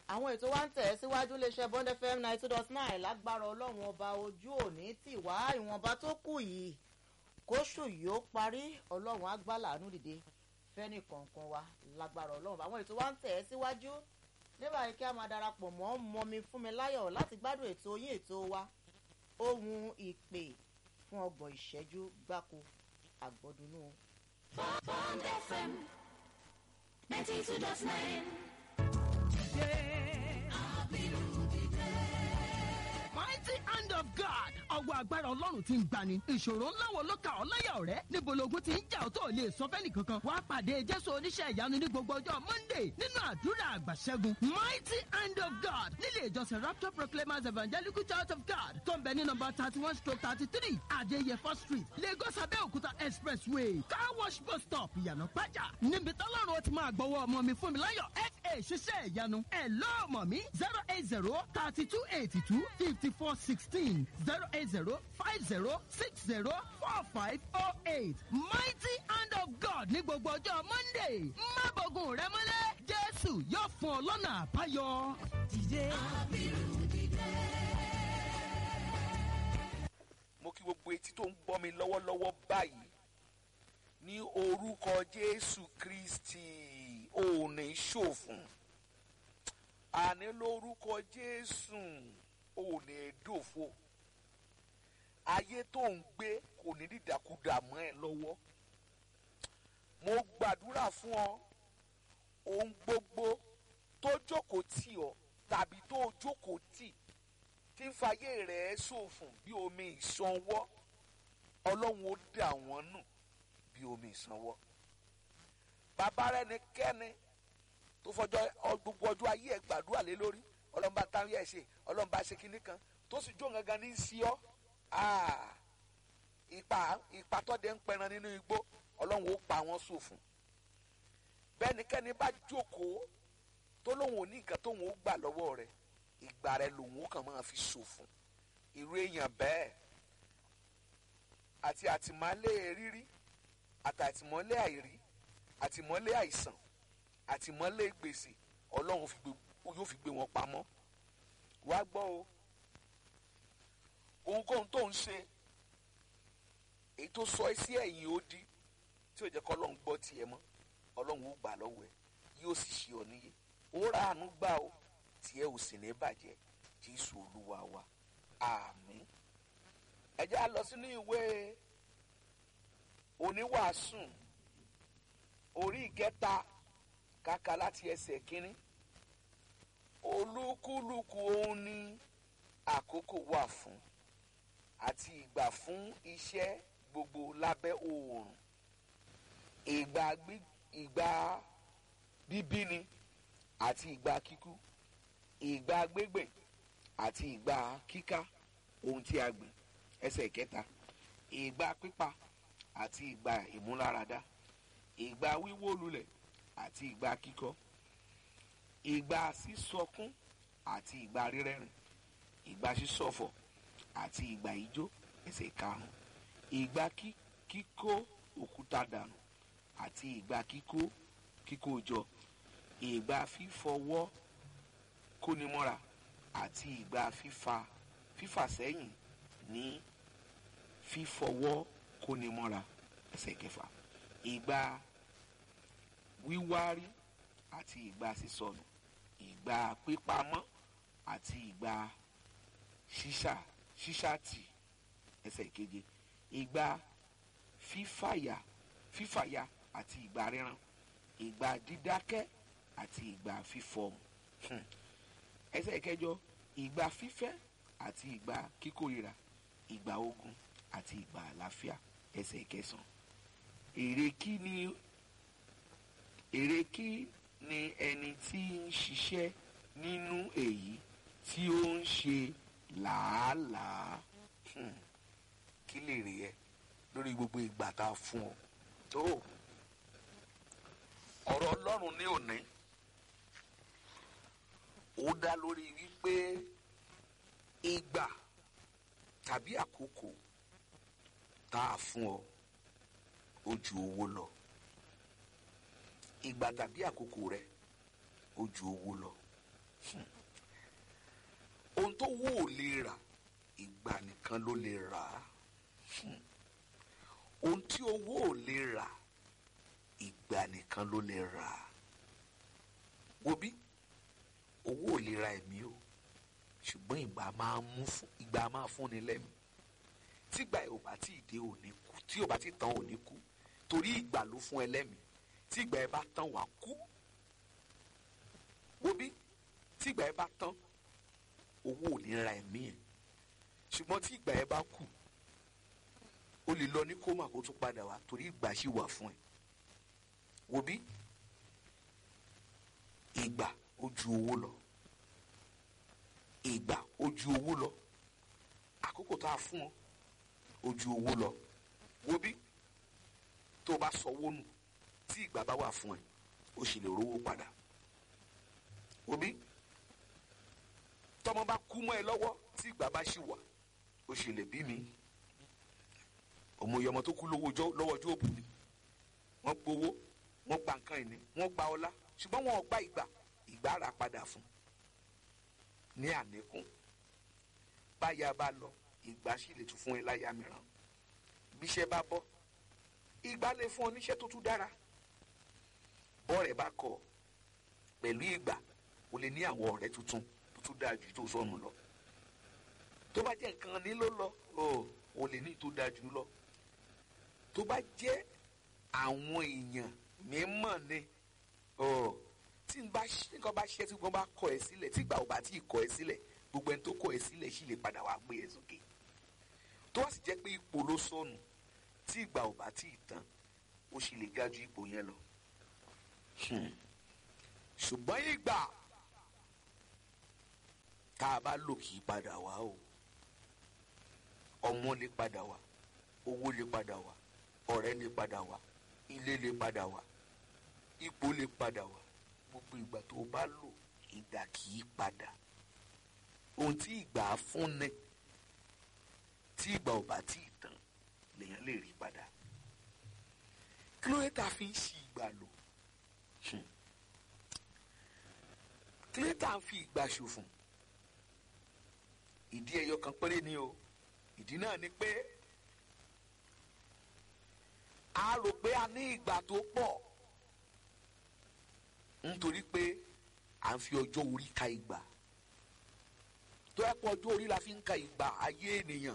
àwọn ètò wa ń tẹ̀ síwájú iléeṣẹ́ bond fm ninety dot nine lágbára ọlọ́run ọba ojú òní tì wá ìwọ̀nba tó kù yìí kóṣù yìí ó parí ọlọ́run á gbá làánú dìde fẹ́ni kọ̀ọ̀kan wa lágbára ọlọ́run àwọn ètò wa ń tẹ̀ síwájú nígbà yìí kí a máa darapọ̀ mọ́ mọ́mi fún mi láyọ̀ láti gbádùn ètò yín ètò wa ohun ìpè fún ọgbọ̀n ìṣẹ́jú gbáko àgbọ̀dúnú. Bond FM 92.9. mighty hand of God. ọwọ́ agbára ọlọ́run ti ń gbani. ìṣòro ńlá wo ló ka ọ́ láyà ọ̀rẹ́? níbo logun ti ń jà ọ́ tó lè sọ fẹ́ni kankan. wàá pàdé jésù oníṣẹ́ ìyanu ní gbogbo ọjọ́ monday nínú àdúrà àgbàṣẹ́gun. mighty hand of God nílé ìjọsìn rapture proclaimers evangelical church of God tó ń bẹ ní nọmba thirty one stroke thirty three adéyẹfọ́ street lagos abẹ́òkúta expressway car wash bus stop ìyànà pàjá. níbi tọ́lọ́run ó ti máa gbọ́wọ́ ọmọ mi fún mi láyọ̀ fa ṣiṣẹ́ ìyanu ẹ̀ lọ́ọ̀mọ̀ mi zero eight zero thirty two eighty two fifty four sixteen zero eight zero five zero six zero four five oh eight mighty hand of God ní gbogbo ọjọ́ monday má bọ̀gùn rẹ mọ́lẹ̀ jésù yóò fún ọ lọ́nà àbáyọ. dìde. mo kí gbogbo etí tó ń gbọ́ mi lọ́wọ́lọ́wọ́ báyìí ní orúkọ jésù kristi ò ní ṣòfún àní lórúkọ jésù ò ní dòfo ayé tó ń gbé kò ní dídàkudà mọ́ ẹ lọ́wọ́ mo gbàdúrà fún ọ ohun gbogbo tó jókòó tì ọ tàbí tó jókòó tì tí ń fayé rẹ̀ ṣòfùn bí omi ìsanwó ọlọ́run ó dà wọ́n nù bí omi ìsanwó bàbá rẹ ni kẹ́ni tó fọjọ́ gbogbo ọjọ́ ayé ẹ̀ gbàdúrà lé lórí ọlọ́run bá táwọn yẹ̀ ṣe ọlọ́run bá ṣe kinní kan tó sì jó gangan ní sí ọ́ ipa ipa tọ́dẹ̀ ń pẹran nínú igbó ọlọ́run ó pa wọ́n ṣòfùn bẹ́nikẹ́ni bá jókòó tó lóun ò ní nǹkan tóun ó gbà lọ́wọ́ rẹ̀ ìgbà rẹ lòun ó kàn máa fi ṣòfò irú èèyàn bẹ́ẹ̀ àti àtìmọ́lé rírí àti àtìmọ́lé àìrí àtìmọ́lé àìsàn àtìmọ́lé gbèsè ọlọ́run yóò fi gbé wọn pamọ́ wá gbọ́ o ohunkóhun tó ń ṣe èyí tó sọ ẹ́ sí ẹ̀yìn ó di tí ò jẹ́ kọ́ ọlọ́run gbọ́ tiẹ̀ mọ́ ọlọ́run ó gbà lọ́wọ́ ẹ̀ yóò sì ṣe ọ níyè ó ra àánú gbà o tiẹ̀ ò sì ní bàjẹ́ jésù olúwa wa àmín ẹ jẹ́ á lọ sínú ìwé oníwàásùn orí ìkẹta kàkà láti ẹsẹ̀ kínní olúkúlùkù òun ní àkókò wà fún àti ìgbà fún iṣẹ́ gbogbo lábẹ́ oòrùn ìgbà ìgbà bíbíni àti ìgbà kíkú ìgbà gbégbè àti ìgbà kíká ohun tí a gbìn ẹsẹ̀ kẹta ìgbà pípa àti ìgbà ìmúláradá ìgbà wíwó lulẹ̀ àti ìgbà kíkọ́ ìgbà sísọkún àti ìgbà rírẹ́rìn ìgbà sísọ̀fọ̀ àti ìgbà ijó ẹsẹ̀ karùn-ún ìgbà kíkó òkúta dànù àti ìgbà kíkó kíkó jọ ìgbà fífọwọ́ kónimọ́ra àti ìgbà fífa fífà sẹ́yìn ní fífọwọ́ kónimọ́ra ẹsẹ̀ kẹfà ìgbà wíwárí àti ìgbà sísọnù ìgbà pípamọ́ àti ìgbà ṣíṣà ṣíṣàtì ẹsẹ̀ keje ìgbà fífàyà fífàyà àti ìgbà ríran ìgbà dídákẹ́ àti ìgbà fífọhùn ẹsẹ̀ kẹjọ ìgbà fífẹ́ àti ìgbà kíkórira ìgbà ogun àti ìgbà àlàáfíà ẹsẹ̀ kẹsàn èrè kí ni èrè kí ni ẹni tí ń ṣiṣẹ́ nínú èyí tí ó ń ṣe làálàá kí lè rí ẹ lórí gbogbo ìgbà tá a fún ọ tó ọ̀rọ̀ ọlọ́run ní òní ó dá lórí wípé ìgbà tàbí àkókò tá a fún ọ ó ju owó lọ ìgbà tàbí àkókò rẹ ó ju owó lọ ohun tó wó ò lè rà ìgbà nìkan ló lè rà á ohun tí owó ò lè rà ìgbà nìkan ló lè rà á wo bí owó ò lè ra ẹ̀mí o ṣùgbọ́n ìgbà máa mú fún ìgbà máa fúnni lẹ́mìí tígbà ò bá tí ì dé ò ní kú tí ò bá tí ì tán ò ní kú torí ìgbà ló fún ẹ lẹ́mìí tígbà ẹ bá tán wàá kú wo bí tígbà ẹ bá tán owó ò ní ra ẹ̀mí ẹ̀ ṣùgbọ́n tí ìgbà ẹ bá kù o lè lọ ní kómà kó tún padà wá torí ìgbà ṣì wà fún ẹ wo bí ìgbà ó ju owó lọ ìgbà ó ju owó lọ àkókò tá a fún ọ ó ju owó lọ wo bí tó o bá sọwọ́ nù tí ìgbà bá wà fún ẹ o sì lè rówó padà wo bí tọmọ bá kú mọ́ ẹ lọ́wọ́ tí ìgbà bá ṣì wà o sì lè bí mi òmòye ọmọ tó kú lọ́wọ́ jóòbù ni wọ́n gbowó wọ́n gba nǹkan ìní wọ́n gba ọlá ṣùgbọ́n wọn ò gba ìgbà ìgbà rà padà fún ní àníkún báyà bá lọ ìgbà sì lè tún fún ẹ láyà mìíràn bíṣẹ́ bá bọ́ ìgbà lè fún ọ níṣẹ́ tó tún dára bọ́ọ̀rẹ̀ bá kọ̀ pẹ̀lú ìgbà o lè ní àwọn ọ̀rẹ́ tuntun tó tún dáa jù tó sọnù lọ tó bá jẹ́ nǹkan ní ló lọ o lè ní tó dáa jù lọ tó bá jẹ́ àwọn èèyàn mímọ̀ ni tí nǹkan bá ṣe tí wọ́n bá kọ̀ ẹ́ sílẹ̀ tí ìgbà ò bá tí ì kọ̀ ẹ́ sílẹ̀ gbogbo ẹni tó kọ̀ ẹ́ sílẹ̀ sì lè padà wá gbé ẹ sókè tó wá sì jẹ́ pé ipò ló sọnù tí ìgbà ò bá tí ì tán ó sì lè ga ju ipò yẹn lọ ṣùgbọ́n ìgbà tá a bá lò kì í padà wá o ọmọ lè padà wá owó lè padà wá ọ̀rẹ́ lè padà wá ilé lè padà wá ipò lè padà wá gbogbo ìgbà tó o bá lò ìgbà kì í padà ohun tí ìgbà á fúnni tí ìgbà ò bá tí ì tán lèèyàn lè rí padà kí ló dé tá a fi ń ṣi ìgbà lò kí ló dé tá a fi ìgbà ṣòfò ìdí ẹyọ kan péré ni o ìdí náà ni pé a rò pé a ní ìgbà tó pọ̀ nítorí pé à ń fi ọjọ́ orí ka ìgbà tó ẹ pọ̀ ọjọ́ orí la fi ń ka ìgbà ayé ènìyàn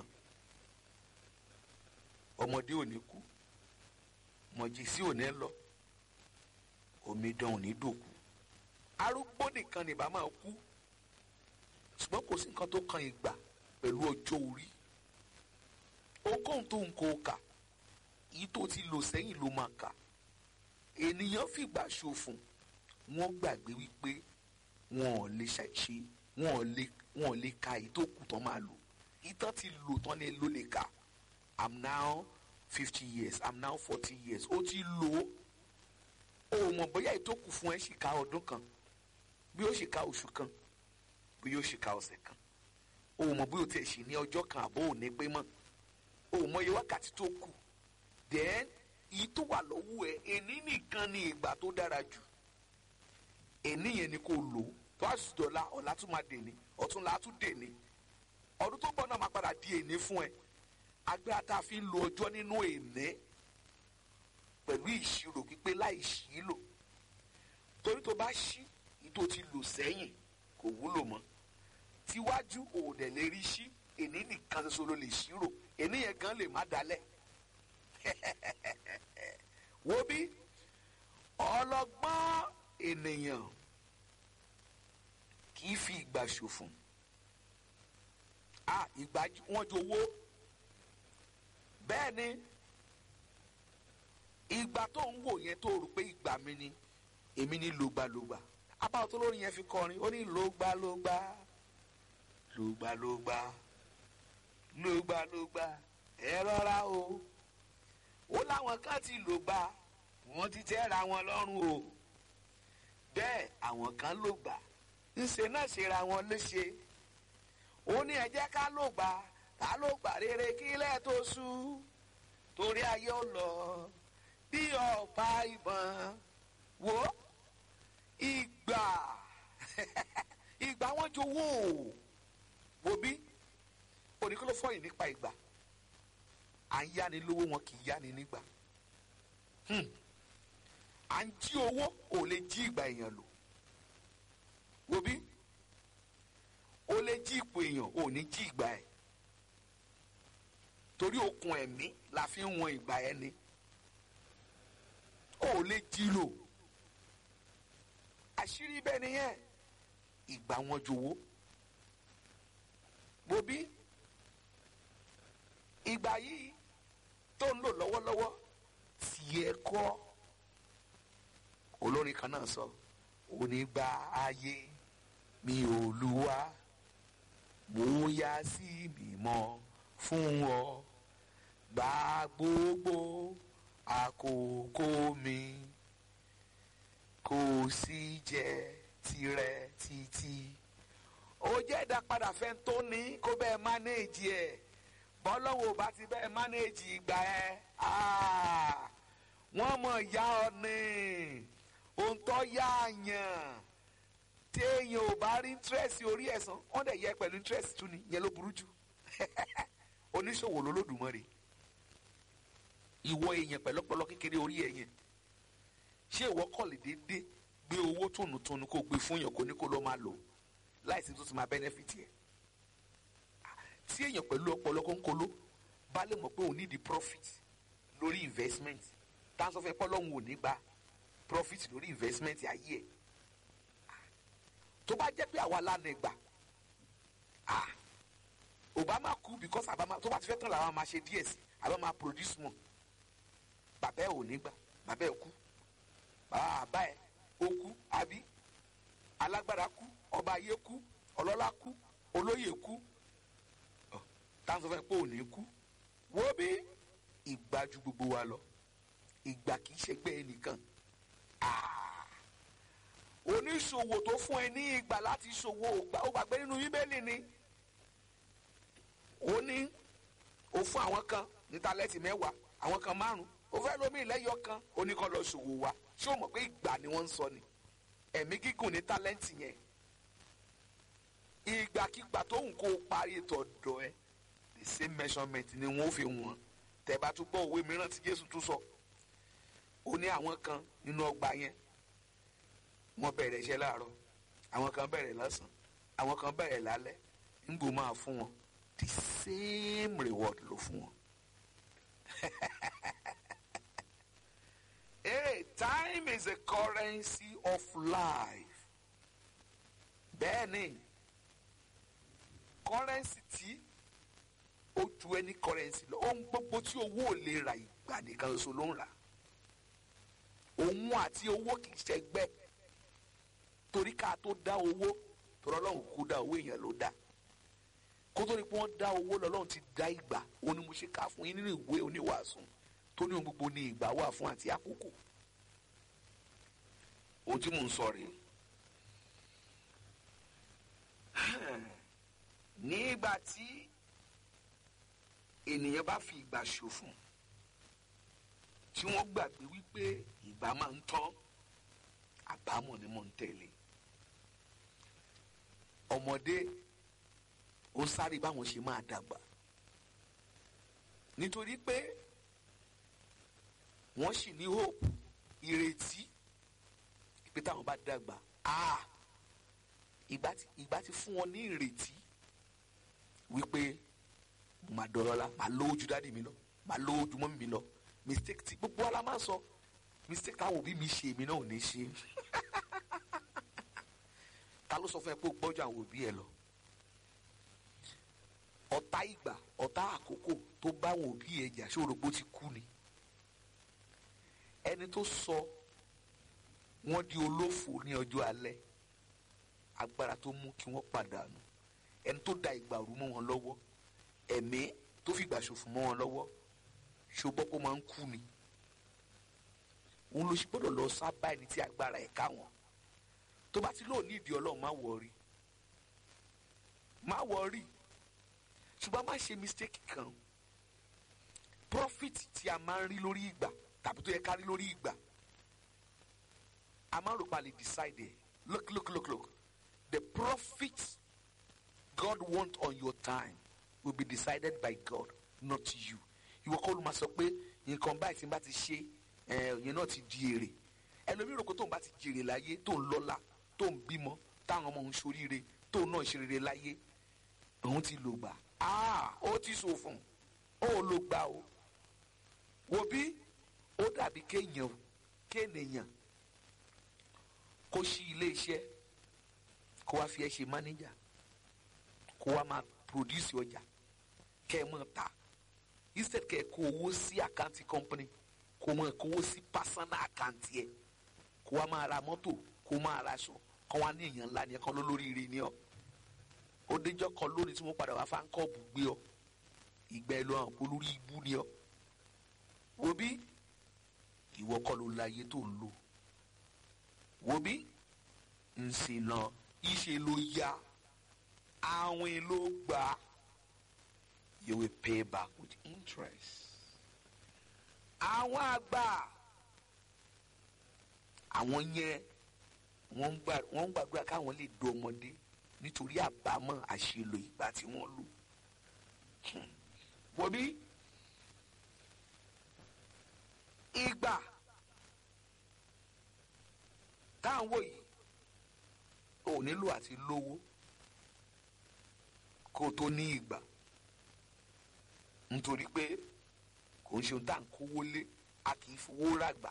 ọmọdé ò ní kú mọ̀jìsí ò ní lọ omidan ò ní dòkú arúgbó nìkan nìbá máa kú ṣùgbọ́n kò sí nǹkan tó kan ìgbà pẹ̀lú ọjọ́ orí ohunkóhun tó ń kó o kà yìí tó ti lò sẹ́yìn ló máa kà ènìyàn fìgbà ṣòfò wọ́n gbàgbé wípé wọn ò lè ṣe wọn ò lè wọn ò lè ka èyí tó kù tán máa lò ìtàn ti lò tán ni ló lè kà i'm now fifty years i'm now forty years ó ti lò ó o mọ̀ bóyá èyí tó kù fún ẹ sì ka ọdún kan bí ó sì ka oṣù kan bí yóò ṣe ka ọ̀sẹ̀ kan o mọ̀ bí o tiẹ̀ ṣì ní ọjọ́ kan àbó ò ní pé mọ́ o mọ̀ iye wákàtí tó kù then èyí tó wà lọ́wọ́ ẹ èní nìkan ni ìgbà tó dára jù èní yẹn ni kò lò ó tó a sì dọ̀la ọ̀la tún máa dèní ọ̀túnla á tún dèní ọdún tó bọ̀ náà máa padà di èní fún ẹ agbára tá a fi ń lo ọjọ́ nínú èní pẹ̀lú ìṣirò pípé láì ṣí lò torí tó bá ṣí ìtò ti lò sẹ́yìn kò wúlò mọ́ tíwájú òòdẹ̀ lè rí sí èní nìkan ṣoṣo ló lè ṣírò èní yẹn gan lè má dalẹ̀ wo bí ọlọ́gbọ́n ènìyàn kì í fi ìgbà ṣòfò a ìgbà wọn jowó bẹ́ẹ̀ ni ìgbà tó ń wò yẹn tó rò pé ìgbà mi ni èmi ní lògbàlògbà abáwọ̀ tó lórí yẹn fi kọrin ó ní lògbàlògbà lògbàlògbà lògbàlògbà ẹ rọra o ó láwọn kan ti lògbà wọ́n ti tẹ́ra wọn lọ́rùn o bẹ́ẹ̀ àwọn kan lògbà ńṣe náà ṣera wọn léṣe ó ní ẹ jẹ́ ká lògbà ká lògbà rere kílẹ̀ tó ṣú torí ayé ó lọ bí ọ̀pá ìbọn wò ìgbà jowó wo bí oníkóló fọyín nípa ìgbà à ń yáni lówó wọn kì í yáni nígbà Hmm. à ń jí owó ò lè jí ìgbà èèyàn lò wo bí o lè jí ipò èèyàn ò ní jí ìgbà ẹ̀ torí okùn ẹ̀mí la fi ń wọn ìgbà ẹni ò lè jí lò àṣírí bẹ́ẹ̀ nìyẹn ìgbà wọn jowó wo bí ìgbà yìí tó ń lò lọ́wọ́lọ́wọ́ tiẹ̀ kọ́ olórin kan náà sọ onígbà ayé mi ò lùwà mo yá sí mímọ́ fún ọ gba gbogbo àkókò mi kò sí jẹ tirẹ̀ títí ó jẹ́ ìdápadà fẹ́ tó ní kó bẹ́ẹ̀ mánéèjì ẹ̀ bọ́lọ́wọ́ bá ti bẹ́ẹ̀ mánéèjì ìgbà ẹ̀ ah, wọ́n mọ̀ ya ọ ní ohun tó yá àyàn téèyàn ò bá rí interest orí ẹ̀sán wọ́n dẹ̀ yẹ pẹ̀lú interest tún ni yẹn ló burú jù oníṣòwò lolódùmarè ìwọ èèyàn pẹ̀lú ọpọlọ kékeré orí ẹ̀yẹn ṣé ìwọ kọ̀ lè déédéé gbé owó tónútónú kó gbé fún yàn kó ní kó lọ́ máa lò láìsí tó ti máa benefit yẹ tí èèyàn pẹ̀lú ọpọlọ kónkóló bá lè mọ̀ pé òun ní di profit lórí investment táwọn fẹ́ pọ́lọ́hún ò ní gba profit lórí investment ayé ẹ̀ tó bá jẹ́ pé àwa lánàá gbà ah obama kú because àbámá tó bá ti fẹ́ tán làwọn máa ṣe díẹ̀ sí àbá máa produce more bàbá ẹ̀ ò ní gbà bàbá ẹ̀ kú bàbá àbá ẹ̀ ó kú àbí alágbára kú ọba ayé kú ọlọ́lá kú olóyè kú Ọ̀, táwọn sọ fẹ́ pé ò ní kú wo bí ìgbà ju gbogbo wa lọ ìgbà kì í ṣẹgbẹ́ ẹnìkan Ah! oníṣòwò tó fún ẹ ní ìgbà láti ṣòwò ògbà ó gbàgbé nínú bíbélì ni ó ní ó fún àwọn kan ní tálẹ́tì mẹ́wàá àwọn kan márùn ó fẹ́ lómi ìlẹ́yọ̀ kan ó ní kó lọ ṣòwò wa ṣé o mọ̀ pé ìgbà ni wọ́n ń sọ ni ẹ̀mí gígùn ní tálẹ́ǹtì yẹn ìgbàkigbà tó ń kó o parí tọ̀dọ̀ ẹ the same measurement ni wọ́n fi wọ́n tẹ́ bá tún gbọ́ òwe mìíràn tí Jésù tún sọ ó ní àwọn kan nínú ọgbà yẹn wọ́n bẹ̀rẹ̀ iṣẹ́ láàárọ̀ àwọn kan bẹ̀rẹ̀ lọ́sàn àwọn kan bẹ̀rẹ̀ lálẹ́ ńgbò máa fún wọn the same reward ló fún wọn. hey, time is a currency of life. bẹ́ẹ̀ ni currency tí ó ju ẹni currency lọ ohun gbogbo tí owó ò lè ra ìgbà nìkan ṣoṣo ló ń rà òun àti owó kì í ṣẹgbẹ́ torí ká tó dá owó torí ọlọ́run kú dá owó èèyàn ló dá kó tó ní pé wọ́n dá owó lọ́lọ́run ti dá ìgbà òun ni mo ṣe kà fún yín nínú ìwé oníwàásù tó ní ohun gbogbo ní ìgbà wà fún àti àkókò ohun tí mò ń sọ rèé nígbà tí ènìyàn bá fi ìgbà ṣòfò tí wọ́n gbàgbé wípé ìgbà máa ń tán àbámọ̀ ni mò ń tẹ̀lé ọmọdé ó sáré báwọn ṣe máa dàgbà nítorí pé wọ́n sì ní hope ìrètí pé táwọn bá dàgbà ah ìgbà tí ìgbà tí fún wọn ní ìrètí wípé mo máa dọ̀rọ̀ la máa lówó ju dáàdi mi lọ máa lówó ju mọ́mí mi lọ mistake tí gbogbo wa la máa sọ mistake táwọn òbí mi ṣe èmi náà ò ní ṣe ta ló sọ fún ẹ pé ó gbọ́jú àwọn òbí ẹ lọ ọ̀tá ìgbà ọ̀tá àkókò tó bá àwọn òbí ẹ jà ṣé orogbo ti kú ni ẹni tó sọ wọ́n di olófò ní ọjọ́ alẹ́ agbára tó mú kí wọ́n pàdánù ẹni tó da ìgbà rú mọ́ wọn lọ́wọ́ ẹ̀mí tó fìgbà ṣòfò mọ́ wọn lọ́wọ́ ṣùgbọ́n kó máa ń kú ni òun ló ṣe gbọ́dọ̀ lọ sábà ẹni tí agbára ẹ̀ ká wọn tó bá ti lóò ní ìdí ọlọ́run má wọrí má wọrí ṣùgbọ́n má ṣe mistake kan profit tí a máa ń rí lórí ìgbà tàbí tó yẹ ká rí lórí ìgbà a máa ń rò pa lè decide ẹ̀ look look look look the profit want on your time will be decided by God not you ìwọ kọ́ ló máa sọ pé nǹkan báyìí tí n bá ti ṣe ẹ̀ yẹn náà ti di èrè ẹlòmíràn kó tóun bá ti jèrè láyé tóun lọ́lá tóun bímọ táwọn ọmọ òun ṣoríire tóun náà ṣe rere láyé òun ti lò gbà áà ó ti sòfún ó lò gbà o wo bí ó dàbí kéèyàn kéèyàn kó ṣí ilé iṣẹ́ kó wá fi ẹ́ ṣe mánéjà kó wá máa produce ọjà kẹ́ ẹ mọ̀ ta instead kẹ́ ẹ kó owó sí àkáǹtì company kó mọ̀ kó owó sí personal àkáǹtì ẹ̀ kó wá máa ra mọ́tò kó máa ra aṣọ kó wá ní èèyàn ńlá ni ẹ̀ kan lólóríire ni ọ́ ó déjọ́ kan lónìí tí wọ́n padà wá fáńkọ́ọ̀bù gbé ọ ìgbà ẹ lọ hàn kó lórí ibú ni ọ́ wo bí ìwọ kọ́ ló láyé tó ń lò wo bí ń ṣe lọ ìṣe ló yá àwìn ló gbà you will pay back with interest àwọn àgbà àwọn yẹn wọ́n ń gbà- wọ́n ń gbàdúrà káwọn lè do ọmọdé nítorí àbámọ̀ àṣelò ìgbà tí wọ́n lò wo bí ìgbà táwọn wò yìí ò nílò àti lówó kó o tó ní ìgbà nítorí pé kò ń ṣe ohun tá à ń kówó lé a kì í fowó ràgbà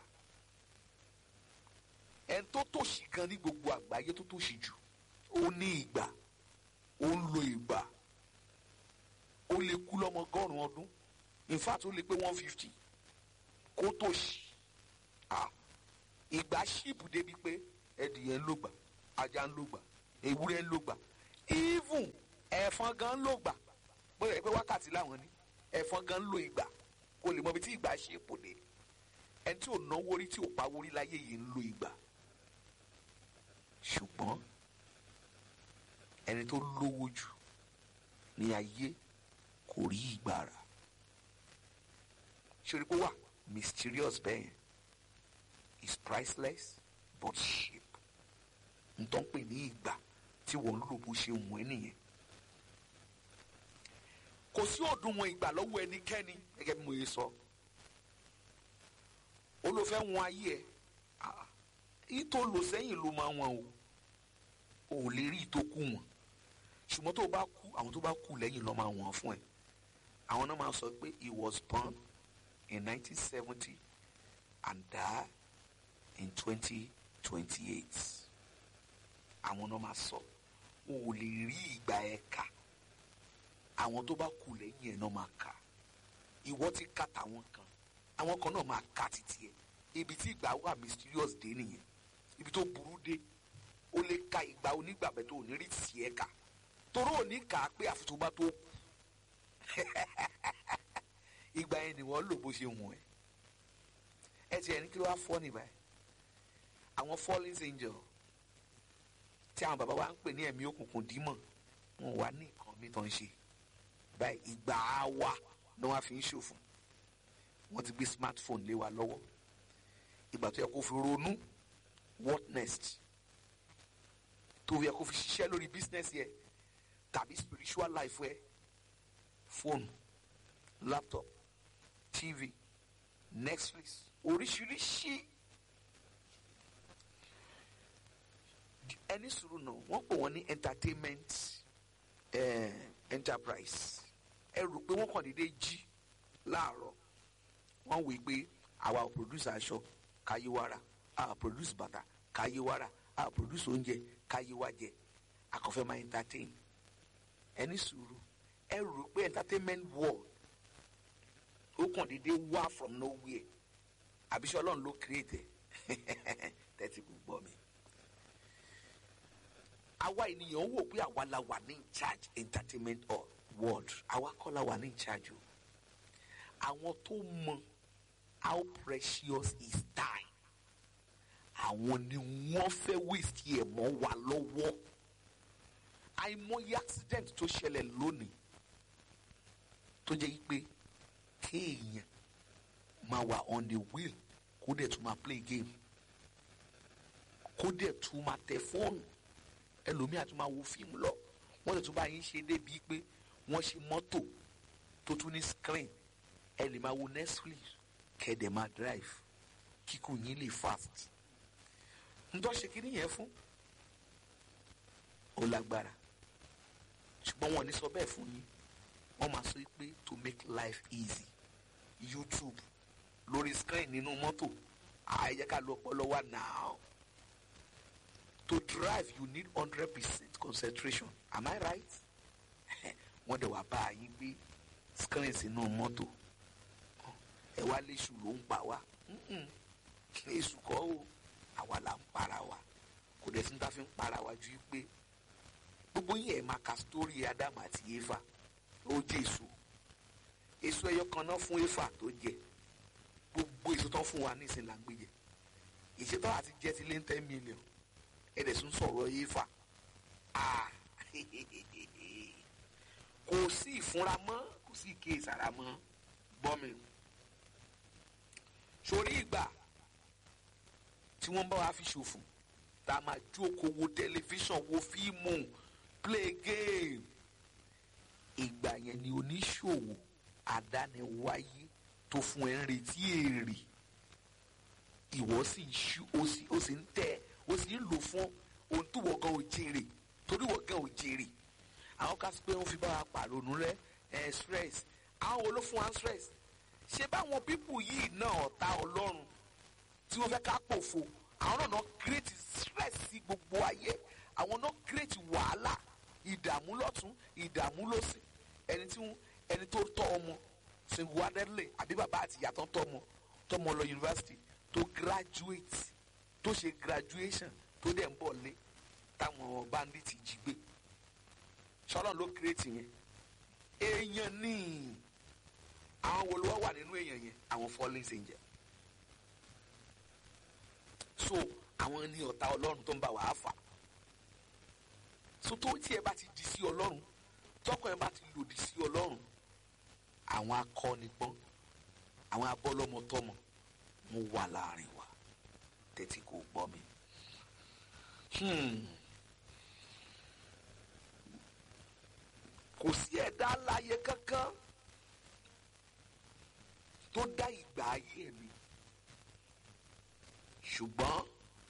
ẹni tó tòṣì gan ní gbogbo àgbáyé tó tòṣì jù ó ní ìgbà ó ń lo ìgbà ó lè kú lọ́mọgọ́rùn-ún ọdún in fact ó lè pé one fifty kó tòṣì ah ìgbà ṣíìpù débi pé ẹdìyẹ ń lò gbà ajá ń lò gbà ewúrẹ́ ń lò gbà even ẹ̀fọn gan ń lò gbà bóyá pé wákàtí làwọn ní ẹ̀fọn gan ń lò ìgbà kó lè mọ ibi tí ìgbà ṣíìpù dé ẹni tí ò náwó rí tí ò pawó rí láyé yìí ń lo ìgbà ṣùgbọ́n ẹni tó lówó jù ní ayé kò rí ìgbà rà ṣé orí pé wà mysterious bẹ́ẹ̀ yẹn is priceless but cheap n tó ń pè ní ìgbà tí wọ́n ń lò bó ṣe wù ẹ́ nìyẹn kò sí òdiwọ̀n ìgbà lọ́wọ́ ẹnikẹ́ni gẹ́gẹ́ bí mo yẹ sọ ó ló fẹ́ wọn ayé ẹ̀ ah, èyí tó lò sẹ́yìn ló máa wọn o ò lè rí ìtókù wọn ṣùgbọ́n tó bá kú àwọn tó bá kú lẹ́yìn lọ́ máa wọ̀n fún ẹ àwọn náà máa sọ pé he was born in 1970 and died in 2028 àwọn náà máa sọ o ò lè rí ìgbà ẹ kà àwọn tó bá kú lẹ́yìn ẹ̀ náà máa kà ìwọ ti ka tàwọn kan àwọn kan náà máa ka títí ẹ ibi tí ìgbà wà mysterious dé nìyẹn ibi tó burú dé o lè ka ìgbà onígbàgbẹ́ tó ò ní rí tiẹ̀ kà toró ò ní kà á pé àfitúbá tó kù ìgbà yẹn ni wọ́n lò bó ṣe wù ẹ́ ẹ ti ẹni kí ló wá fọ́ ní báyìí àwọn falling angel tí àwọn bàbá wa ń pè ní ẹ̀mí òkùnkùn dímọ̀ wọn wà ní nǹkan mi tó ń ṣe báyìí ìgbà á wà ni wọ́n á fi ń ṣòfò wọ́n ti gbé smartphone lé wa lọ́wọ́ ìgbà tó yẹ kó fi ronú what next tó yẹ kó fi ṣiṣẹ́ lórí business yẹ tàbí spiritual life yẹ phone laptop tv netflix oríṣiríṣi ẹni sùúrù náà wọ́n pè wọ́n ní entertainment eh, enterprise ẹ rò pé wọ́n kàn déédéé jí láàárọ̀ wọ́n wí pé àwa ò produce aṣọ káyé wa rà a ò produce bàtà káyé wa rà a ò produce oúnjẹ káyé wa jẹ akọ̀fẹ́ máa entertain ẹni sùúrù ẹ rò pé entertainment world ó kàn déédéé wá from nowhere àbíṣe ọlọ́run ló create ẹ̀ tẹ́tí kò gbọ́ mi àwa ènìyàn ń wò pé àwa la wà ní in charge entertainment or world àwa kọ́ la wà ní in charge o àwọn tó mọ how precious is time àwọn ni wọ́n fẹ́ waste ẹ̀ mọ́ wa lọ́wọ́ àìmọye accident tó ṣẹlẹ̀ lónìí tó jẹ́ pé kéèyàn máa wà on the wheel kó dẹ̀ tún máa play game kó dẹ̀ tún máa tẹ fóònù ẹlòmíì àti máa wo fíìmù lọ wọ́n lè tún bá yín ṣe débi pé wọ́n ṣe mọ́tò tó tún ní screen ẹ lè máa wo netflix kẹ̀dẹ̀ máa drive kíkùn yín lè fast ntọ́ ṣe kí nìyẹn fún ó lágbára ṣùgbọ́n wọn ò ní sọ bẹ́ẹ̀ fún yín wọ́n máa sọ pé to make life easy youtube lórí screen nínú mọ́tò àyẹ ká lọ ọpọlọ wa now to drive you need hundred percent concentration am i right wọ́n dẹ̀ wá bá yín gbé screen sínú mọ́tò ẹ wá léṣù ló ń pa wá Mm-mm. èṣù kọ́ o àwa là ń para wa kò dẹ̀ sí ní ta fi ń para wa ju pé gbogbo yín ẹ̀ máa ka sítórí ádámù àti éfà ó jẹ́ èso èso ẹyọ kan náà fún éfà tó jẹ gbogbo èso tán fún wa nísìnyí là ń gbé jẹ ìṣètò àti jẹ ti lé ní ten million ẹ̀ dẹ̀ tún sọ̀rọ̀ éfà ah kò sí ìfúnra mọ́ kò sí ìkéyìsára mọ́ gbọ́ mi sórí ìgbà tí wọ́n bá wa fi ṣòfò tá a máa jókòó wo tẹlifíṣàn wo fíìmù play game ìgbà yẹn ni oníṣòwò àdániwáyé tó fún ẹ ń retí èrè ìwọ sì ń ṣú ó sì ó sì ń tẹ ó sì ń lò fún ohun tó wọ gan ò jèrè torí wọ gan ò jèrè àwọn kan sọ pé wọ́n fi bá wa pàrọ̀nù rẹ ẹ stress àwọn wo ló fún wa stress ṣé báwọn pípù yìí náà ọ̀tá ọlọ́run tí wọ́n fẹ́ ká pòfo àwọn náà náà create stress sí gbogbo ayé àwọn náà create wàhálà ìdààmú lọ́tún ìdààmú lọ́sì ẹni tí wọ́n ẹni tó tọ́ ọmọ single handedly àbí bàbá àti ìyá tán tọ́ ọmọ tọ́mọ lọ yunifásitì tó graduate tó ṣe graduation tó dẹ̀ ń bọ̀ lé táwọn bandits jí gbé ṣọlọ́n ló create yẹn èèyàn níì àwọn wo ló wá wà nínú èèyàn yẹn àwọn falling angel so àwọn ní ọ̀tá ọlọ́run tó ń bá wàá fà so tó tí ẹ bá ti di sí ọlọ́run tọkọ ẹ bá ti lòdì sí ọlọ́run àwọn akọ́nigbọ́n àwọn abọ́lọ́mọtọ́mọ mo wà láàrin wa tẹ́tí kò gbọ́ mi. Hmm. kò sí ẹ̀dá láyé kankan tó dá ìgbà ayé mi ṣùgbọ́n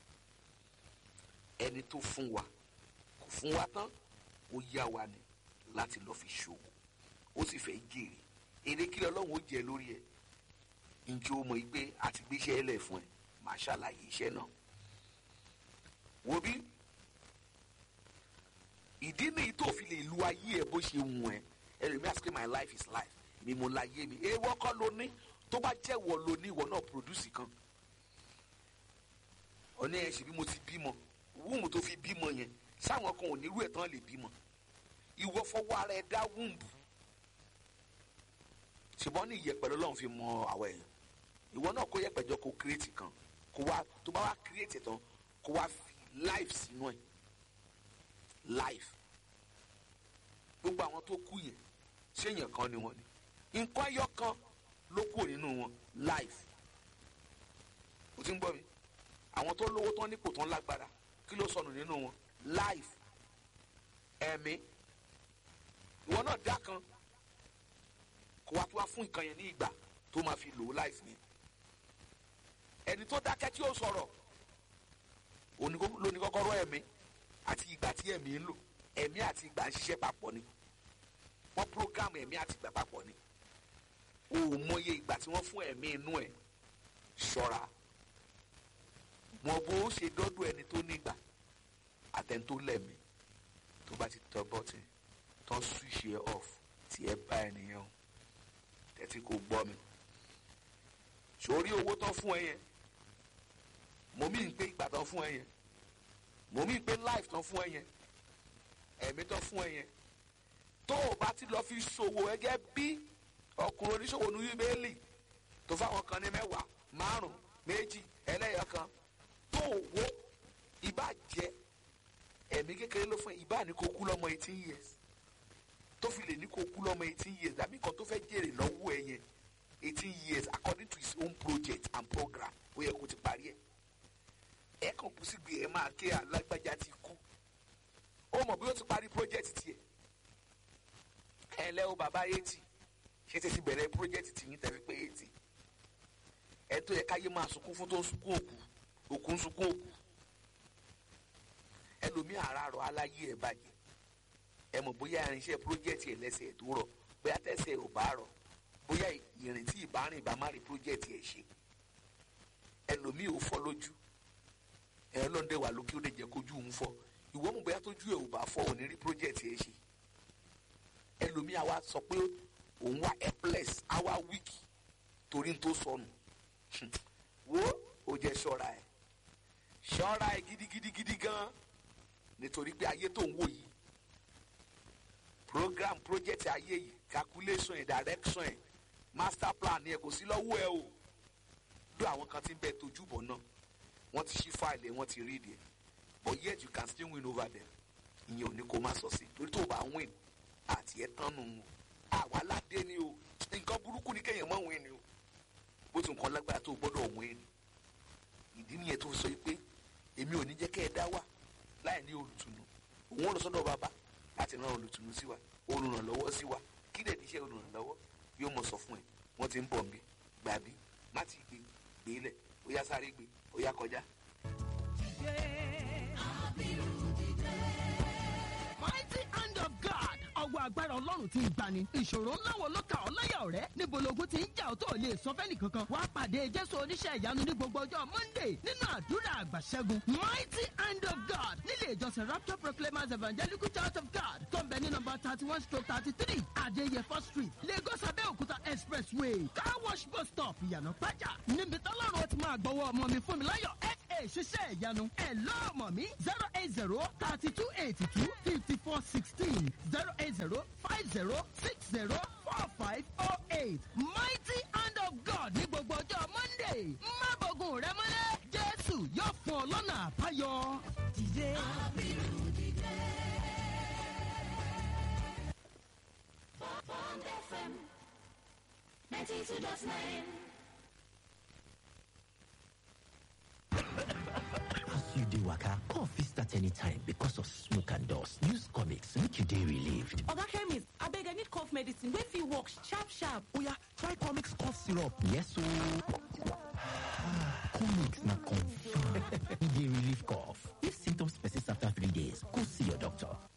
ẹni tó fún wa kò fún wa tán ó yá wa ni láti lọ́ọ́ fi ṣòwò ó sì fẹ́ jèrè èrè kí ọlọ́run ó jẹ lórí ẹ̀ njẹ́ o mọ̀ pé àti gbéṣẹ́ ẹlẹ̀ fún ẹ màá ṣàlàyé iṣẹ́ náà wo bí ìdí nìyí tó fi lè lu ayé ẹ bó ṣe wù ẹ ẹlòmíà sọ pé my life is life mi mo láyé mi èèwọ̀ kọ́ ló ní tó bá jẹ́ wọ ló ní ìwọ náà produce kan ọ̀nà ẹ̀ ṣe bí mo ti bímọ wúùmù tó fi bímọ yẹn sáwọn kan ò ní irú ẹ̀ tán lè bímọ ìwọ fọwọ́ ara ẹ dá wúùmù ṣùgbọ́n ní ìyẹ̀pẹ̀ lọ́lọ́run fi mọ àwọn èèyàn ìwọ náà kó yẹ̀pẹ̀ jọ kó kírètì kan kó wá tó bá wá kírètì tán kó wá fi life sínú ẹ̀ life gbogbo àwọn tó kú yẹn ṣéèyàn kan ni wọ́n ní nǹkan ẹyọ kan ló kù nínú wọn life o ti ń gbọ́ mi àwọn tó lówó tán nípò tán lágbára kí ló sọnù nínú wọn life ẹ̀mí ìwọ náà dá kan kó wá tó wá fún nǹkan yẹn ní ìgbà tó máa fi lò ó life yẹn ẹni tó dákẹ́ tí ó sọ̀rọ̀ ló ní kọ́kọ́rọ́ ẹ̀mí àti ìgbà tí ẹ̀mí ń lò ẹ̀mí àti ìgbà ń ṣiṣẹ́ papọ̀ ni wọ́n programu ẹ̀mí àti ìgbà papọ̀ ni o ò mọye ìgbà tí wọ́n fún ẹ̀mí inú ẹ̀ ṣọ́ra wọn bó ṣe dọ́dọ̀ ẹni tó nígbà àtẹni tó lẹ̀mí tó bá ti tọ́ bọ́tì tán switch ẹ off tí ẹ bá ẹnìyẹn o tẹ́tí kò gbọ́ mi sórí owó tán fún ẹ yẹn mo mí pé ìgbà tán fún ẹ yẹn mo mí pé life tán fún ẹ yẹn ẹ̀mí tán fún ẹ yẹn tó o bá ti lọ fi ṣòwò ẹgẹ́ bí ọkùnrin oníṣòwò ní bíbélì tó fáwọn kan ní mẹ́wàá márùn méjì ẹlẹ́yọ̀ kan tó o wo ìbá jẹ ẹ̀mí kékeré ló fún ẹ ìbá ní kó kú lọ́mọ eighteen years tó fi lè ní kó kú lọ́mọ eighteen years dàbí kan tó fẹ́ jèrè lọ́wọ́ ẹ yẹn eighteen years according to his own project and program ó yẹ kó ti parí ẹ̀ ẹ kàn kú sí gbé ẹ máa ké alágbájá ti kú ó mọ̀ bí ó ti parí project tiẹ̀ ẹ lẹ́ o bàbá eighty ṣé tẹ́ ti bẹ̀rẹ̀ project tí yín tẹ̀lé pé eighty ẹ tó yẹ káyé máa sunkún fún tó ń sunkún òkú òkú ń sunkún òkú ẹlòmíì àràrọ̀ aláyé ẹ̀ bàjẹ́ ẹ mọ̀ bóyá irinṣẹ́ project ẹ̀ lẹ́sẹ̀ tó rọ̀ bóyá tẹ́sẹ̀ ò bá rọ̀ bóyá ìrìn tí ìbárìn ìbá má rí project ẹ̀ ṣe ẹlòmíì ò fọ́ lójú ẹ ọlọ́dẹ wà lókè ó lè jẹ́ kójú òun fọ́ ìwọ mọ̀ bóyá tójú ẹ̀ ò bá fọ́ òní rí project ẹ̀ ṣe ẹlòmíì àwa sọ pé òun wà helpless àwa weak torí n tó sọnù wo ó jẹ́ ṣọ́ra ẹ̀ ṣọ́ra ẹ̀ gidigidigidi gan nítorí pé ayé tó ń wò yìí program project ayé yìí calculation ẹ̀ direction ẹ̀ master plan ẹ̀ kò sí lọ́wọ́ ẹ̀ o do àwọn kan tí ń bẹ tójú bọ̀ náà wọ́n ti ṣí fáìlì ẹ̀ wọ́n ti rí ìdíẹ̀ but yet you can still win over them ìyẹn ò ní kó má sọ sí torí tó o bá win àti ẹ̀ tán nù ú àwa aládé ni o nǹkan burúkú ni kéèyàn mọ̀ win ni o bó ti nǹkan lágbára tó o gbọ́dọ̀ win ni ìdí nìyẹn tó fi sọ pé èmi ò ní jẹ́ kẹ́ ẹ dá wà láì ní olùtùnú òun ò lọ sọ́dọ̀ bàbá láti rán olùtùnú sí wa olùrànlọ́wọ́ sí wa kí lè níṣẹ́ olùrànlọ́wọ́ yóò mọ̀ sọ fún ẹ wọ́n ti ń bọ̀ nbí gbàbí má ti gbé gbé lẹ̀ ó yá sáré gbé ó yá kọjá. mighty hand of God ọwọ́ agbára ọlọ́run ti ń gbani ìṣòro ńlá wo ló ka ọ́ láyà ọ̀rẹ́ níbo logun ti ń jà ọ́ tó lè sọ fẹ́ nìkankan wàá pàdé jésù oníṣẹ́ ìyanu ní gbogbo ọjọ́ monday nínú àdúrà àgbàṣẹ́gun mighty hand of God nílé ìjọsìn rapture proclaimers evangelical church of God tó ń bẹ ní nọmba thirty one stroke thirty three adéyẹfọ́ street lagos abẹ́òkúta expressway car wash bus stop ìyànà pàjá níbi tọ́lọ́run ó ti máa gbọ́wọ́ ọmọ mi fún mi láyọ̀ fa ṣiṣẹ́ ìyanu ẹ̀ lọ́ọ̀mọ̀ mi zero eight zero thirty two eighty two fifty four sixteen zero eight zero five zero six zero four five oh eight mighty hand of God ní gbogbo ọjọ́ monday má bọ̀gùn rẹ mọ́lẹ̀ jésù yóò fún ọ lọ́nà àbáyọ. dìde. Bond FM 92.9. As you dey waka, cough fit start anytime because of smoke and dust. Use comics make you dey relieved. oga chemist abeg i need cough medicine wey fit work sharp sharp Oya, try comics cough syrup. Yes ooo. comics na confirm. e dey relieve cough. If symptoms persist after three days, go see your doctor.